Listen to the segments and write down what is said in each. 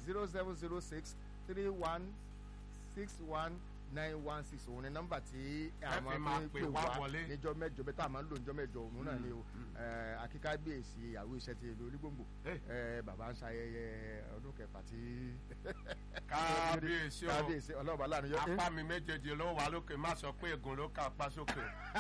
zero seven zero six three one six one nine one six òun ni nọ́mbà tí a Ẹ fi máa máa fi pè pè wá wá wọlé. níjọ́ mẹ́jọ bẹ́ẹ̀ tá a máa ń lò níjọ́ mẹ́jọ òun náà ni o akíkábíyèsí ìyàwó iṣẹ́ ti ìlú onígbòǹgbò Eh. Eh, bàbá ń ṣayẹyẹ ọdún kẹfà tí kábíyèsí o kábíyèsí ọlọ́ọ̀bá láàrin yọ apá mi méjèèjì ló wà lókè má sọ pé ègún ló ká apá sókè.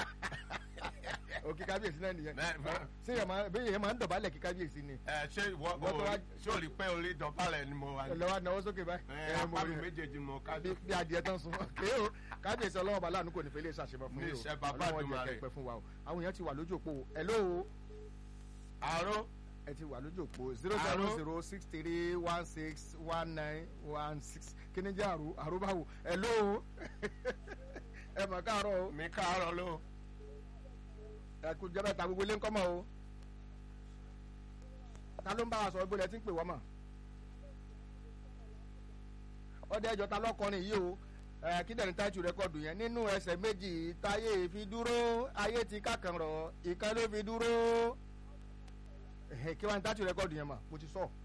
òkè kábíyèsí náà nìyẹn Bẹ́ẹ̀, bẹ́ẹ̀. ṣé èèyàn máa bẹ́ẹ̀ èèyàn máa ń dọ̀bálẹ̀ kí kábíyèsí ni ẹ ṣé ìwọ Ìwọ tó o wá- ṣé o rí pé orí dọ̀bálẹ̀ ni mo wà ní. lọ́wọ́ náwó sókè báyìí ẹ Eh, mo apá mi rí- méjèèjì mo ká bí bí adìẹ tán sun ké o kábíyèsí ọlọ́wọ́ láàánú kò ní fẹ́ lè ṣàṣemọ fún Ní yìí o iṣẹ́ bàbá Ọlọ́run jẹ́ Èdùmàrè. kẹ́pẹ́ fún wa o àwọn èèyàn ti wà lójú òpó o hello àárọ̀ ẹ ti wà lójú òpó zero seven zero six three one six one nine one six kí ni jẹ́ àrò àrò báwo hello ẹ mọ̀ káàárọ̀ o mi káàárọ̀ ló. ẹ kú jẹ́ bẹ́ẹ̀ ta gbogbo ilé ń kọ́ mọ́ o ta ló ń bá wa sọ̀rọ̀ gbọ́dọ̀ ẹ ti ń pè wọ́n mọ̀ ọdẹ ẹjọ ta lọkọrin yìí o ẹ kí dẹni táìtù rẹkọdù yẹn nínú ẹsẹ̀ méjì táyé fi dúró ayé ti kákan rọ ìkan ló fi dúró ẹhẹ kí wàá ní táìtù rẹkọdù yẹn mà mo ti sọ.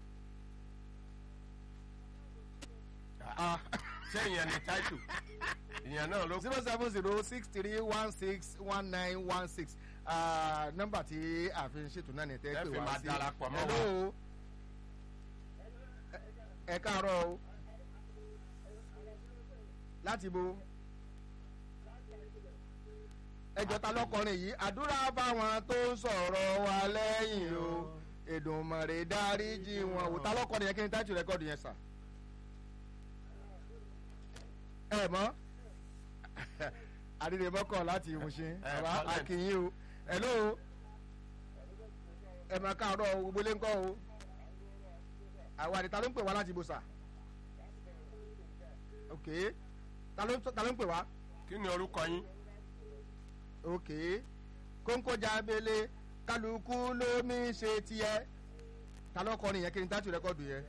ṣé ìyẹn ni táìtù ìyẹn náà ló kù. zero seven zero six three one six one nine one six nọ́mbà tí a fi ń ṣètò náà ní tẹ́ Ẹ pé fi wá máa sí darapọ̀ mọ́ wa. Hello. ẹ káàárọ̀ o láti bo ẹjọ́ ta lọ́kọrin yìí àdúrà fáwọn tó ń sọ̀rọ̀ wa lẹ́yìn o Èdùmàrè dáríjì wọn o ta lọ́kọrin yẹn kí ni táìtù rẹ́kọ̀dù yẹn sà ẹ mọ̀ àdìrẹ́mọ́kọ̀ láti ìmúṣin Ẹ, bàbá Colin. akínyìn o hello ẹ máa káàárọ̀ o gbogbo ilé ńkọ́ o àwọn àdìta ló ń pè wá láti ibùsà ok ta ló ta ló ń pè wá kí ni orúkọ yín. ok kóńkó jábélé kálukú lómi ṣe tiẹ̀ ta ló kọrin yẹn kí ni táìtù rẹ́kọ̀dù yẹn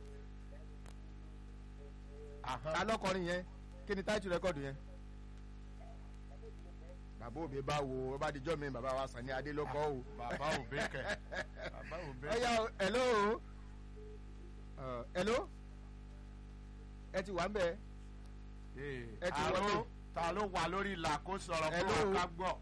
Ahán. ta ló kọrin yẹn kí ni táìtù rẹ́kọ̀dù yẹn bàbá òbí bá wo bá dijọ́ mi bàbá wa sàn ní adé ló kọ́ o. bàbá òbí kẹ bàbá òbí. ọyá o hello Uh, hello ẹ ti wà ń bẹ ẹ ti àrò wọlé. ta ló wà lórí ìlà kó sọ̀rọ̀ fún Hello. wa ká gbọ́.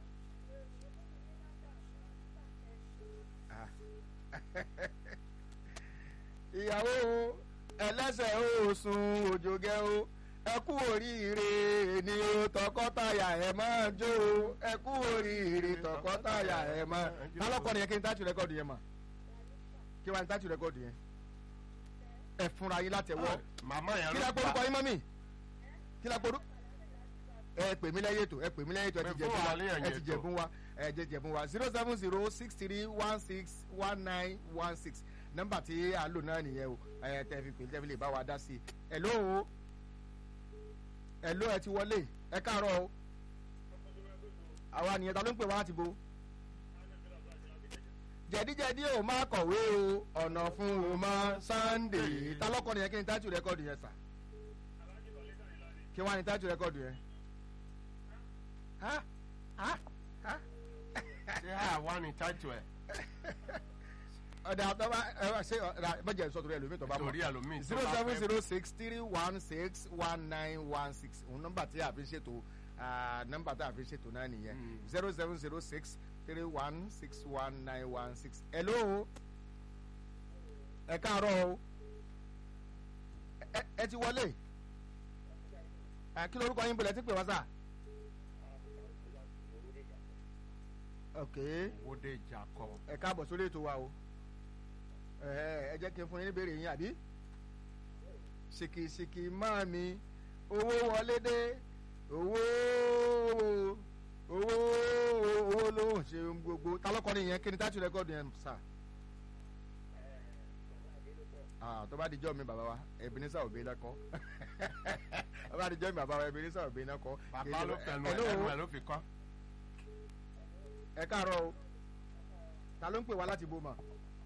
ìyàwó o, ẹlẹ́sẹ̀ oṣùn òjògẹ́ o ẹ kú oríire ni o tọkọtaya ẹ máa jó o ẹ kú oríire tọkọtaya ẹ máa ta lọkọ nìyẹn kí n táàtù rẹkọọdù yẹn mà kí wàá ní táàtù rẹkọọdù yẹn ẹ fúnra yín látẹwọ́ màmá yẹn kí ló la porúkọ yín mọ́mì kí la porú ẹ pè mí lẹ́yìn ètò ẹ pè mí lẹ́yìn ètò ẹ ti Pè fún jẹ̀bùn wa wa lẹ́yìn ẹ ti ètò. jẹ̀bùn wa ẹ jẹ jẹ̀bùn wa zero seven zero six three one six one nine one six nọ́mbà tí a lò náà nìyẹn o ẹ tẹ fi pè tẹ fi lè bá wa dá sí i hello hello ẹ ti wọlé ẹ káàárọ̀ o àwa nìyẹn ta ló ń pè wá láti bo jẹ̀díjẹ̀dí ò má kọ̀wé o ọ̀nà fún o má Sunday ta lọ́kọ nìyẹn kí ni tájú rẹ́kọ̀dù yẹn sà kí wọ́n á ní tájú rẹ́kọ̀dù yẹn. Ha? Ha? Ha? ṣé àwa ni táìtù ẹ̀ ọ̀dà àtọ́wá ẹ wá ṣe ọ̀dà bẹ́jẹ̀ sọ torí ẹlòmíì tó bá mọ̀ torí ẹlòmíì tó zero bá seven fẹ́ zero six three one six one nine one six òun nọ́mbà tí a fi ṣètò ah, nọ́mbà tí a fi ṣètò náà nìyẹn Mm. zero seven zero six three one six one nine one six hello ẹ káàárọ̀ o ẹ ẹ ti wọlé Ah, kí lorúkọ yín bọ̀lẹ̀ tí pè wá sà ok wóde ìjà kọ. ẹ káàbọ̀ sórí ètò wa o ẹ ẹ jẹ́ kí n fún yín níbèrè yín àbí ṣìkìṣìkì máa mi owó wọlé dé owó owó owó ló ń ṣe ohun gbogbo ta lọ́kọ́ ni ìyẹn kí ni táàtù rẹ́kọ̀dù yẹn sà. Ah, tó bá di jọ́ mi bàbá wa Ebenezer Obey náà kọ́ tó bá di jọ́ mi bàbá wa Ebenezer Obey náà kọ́. bàbá ló fẹnu Hello? ẹ̀ ẹnu ẹ̀ ló fi kọ́. ẹ káàárọ̀ o ta ló ń pè wá láti bò mà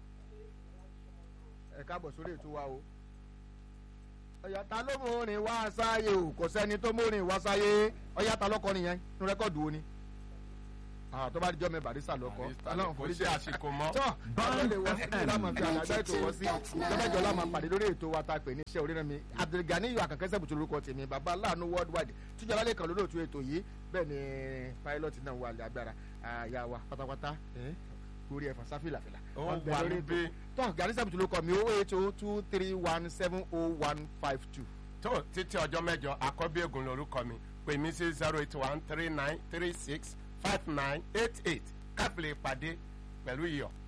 ẹ káàbọ̀ sórí ètò wa o ọ̀yà ta ló mú orin wá sáyé o kò sẹ́ni tó mú orin wá sáyé ọ̀yà ta lọ́kọ nìyẹn nu rẹ́kọ̀dù wo ni Ah, tó bá dijọ́ mi barista lọ́kọ́ Barrister ọlọ́run kò forí sí jẹ́ àsìkò mọ́. tọ́ àwọn lè wọ sí lámà fi àlàgbà ètò wọ sí lọ́mọdé ọlá máa pàdé lórí ètò wa ta pè ní iṣẹ́ orí mi Abdulgani yóò àkànkẹ́ sẹ́bùtù lórúkọ tèmi bàbá aláàánú worldwide tíjọ́ alálẹ̀ kan lólóòtú ètò yìí bẹ́ẹ̀ ni pilot náà wà lẹ́ agbára àyà wa pátápátá orí ẹ̀fọn sáfìlàfìlà Ó Wọ́n bẹ wà lórí níbí. ètò. tọ́ Gani sẹ́bùtù lórúkọ mi owó ètò two three one seven oh one five two. tó títí ọjọ́ mẹ́jọ àkọ́bí ègùn lórúkọ mi pè mí sí zero eight one three nine three six five nine eight eight káfílẹ̀ ìpàdé pẹ̀lú iyọ̀